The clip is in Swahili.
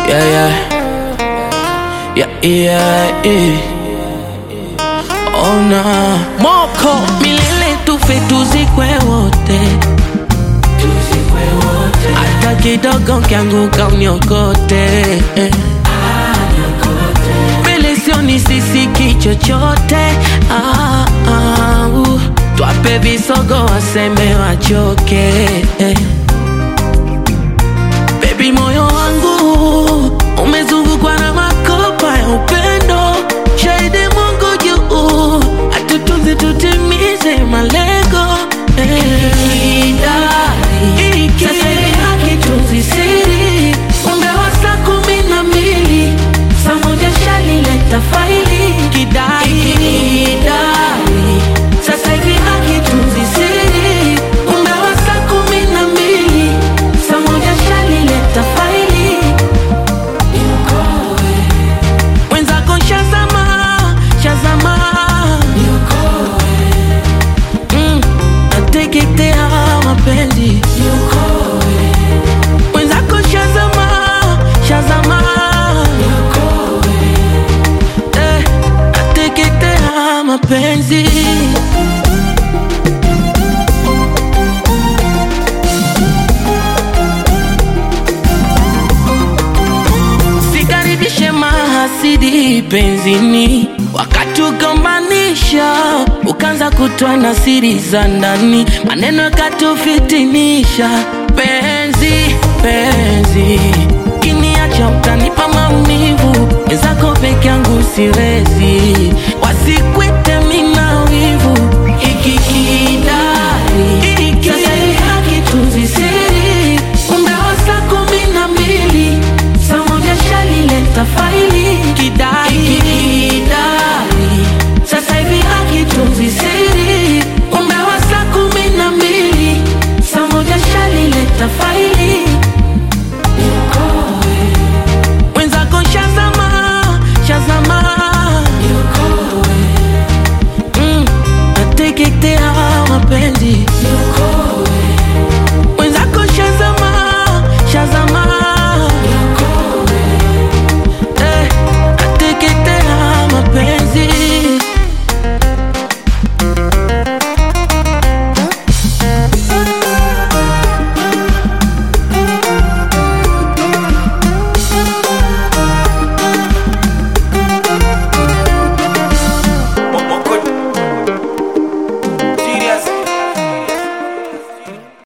Yeah, yeah. Yeah, yeah, yeah. Oh, nah. Moko milele tufe tuzikwe wote hata kidogo kianguka uniokote mbele sioni sisiki chochote ah, ah, uh. twape visogo waseme wachoke Baby, moyo wangu umezungukwa na makopa ya upendo, shahidi Mungu juu, atutunze tutimize malengo eh. Sasa hivi hakitunzi siri, ungawa saa kumi na mbili saa moja shalileta faili kidai sasa hivi hakitunzi siri, ungawa saa kumi na mbili saa moja shalileta faili mwenzako shazama shazama mm, nateketea mapenzi mwenzako shazama shazama eh, nateketea mapenzi Sikaribishe mahasidi penzini, wakatugombanisha, ukaanza kutoa na siri za ndani, maneno yakatufitinisha. Penzi, penzi, kiniacha utanipa maumivu, wenzako peke yangu siwezi